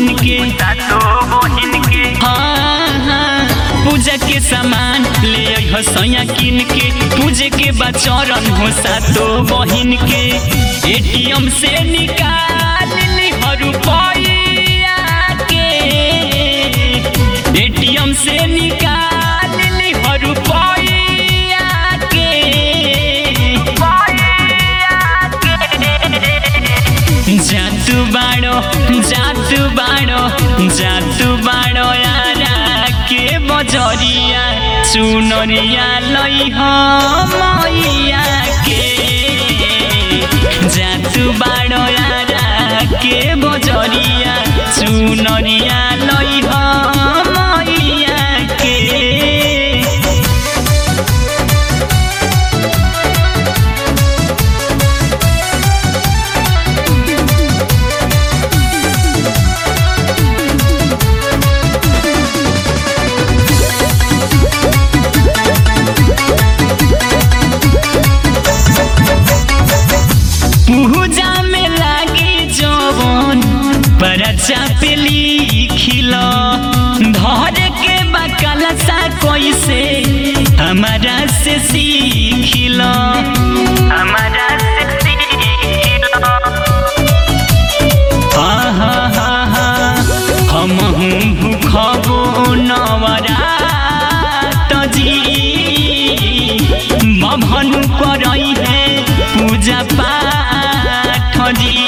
बहिन के सातो बहिन के हाँ हाँ पूजा के सामान ले अइह सैया किन के पूजे के बाद चरण हो सातो बहिन के एटीएम से निकाल ली रुपया के एटीएम से निकाल ली रुपया के जातु बाड़ो जातु बाड़ो जातु बाड़ो यारा के बजरिया चुनरिया लई मैया के जातु बाड़ो यारा के बजरिया चुनरिया लई मैया के पूजा में लागे जवन परचा पे लिखिल धर के बकला सा कैसे हमारा से सीखिल हमारा से हा हा हा हा हम भूखबो नवरात जी बभनु करई है पूजा पाठ जी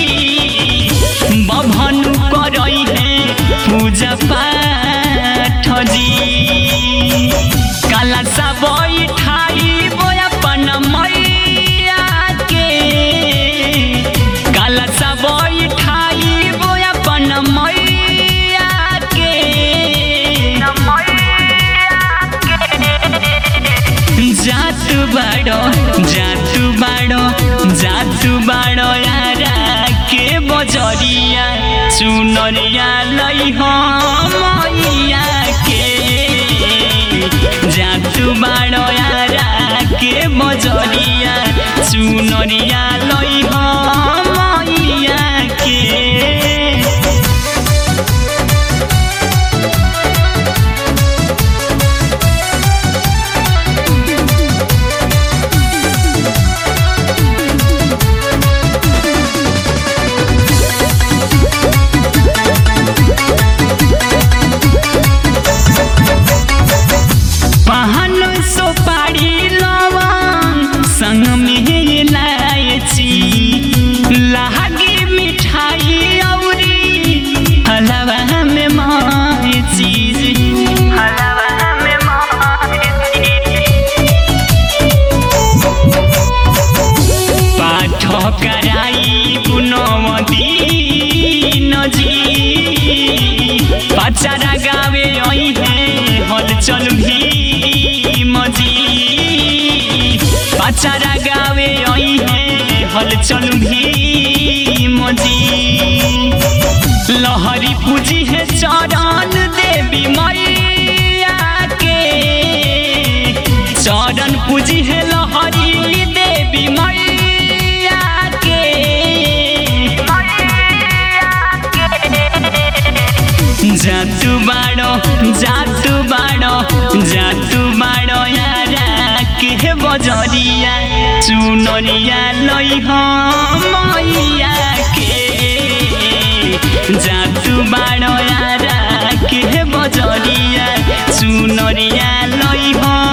बभनु करई है पूजा पाठ जी काला सा बैठाई अपन मैया के काला सा बैठाई अपन मैया के जातु बाड़ो जातु बाड़ो जातु बाड़ो यारा के बजरिया चुनरिया लई मैया के जातु बाड़ो यारा के बजरिया चुनरिया लई मैया के पहन सोपारी लवन संग में लायची लागी मिठाई औरी हलवा में माय चीज हलवा में पाठ कराई गुणवती नजी पचारा गावे आई है हलचल भी मजी पचारा गावे आई है हलचल भी मजी लहरी पूजी है चरण देवी मैया के चरण पूजी है लहरी देवी मैया के जातु बाड़ो जातु बाड़ो जातु बाड़ो यारा के बजरिया चुनरिया लई मैया के जातु बाड़ो यारा के बजरिया चुनरिया लई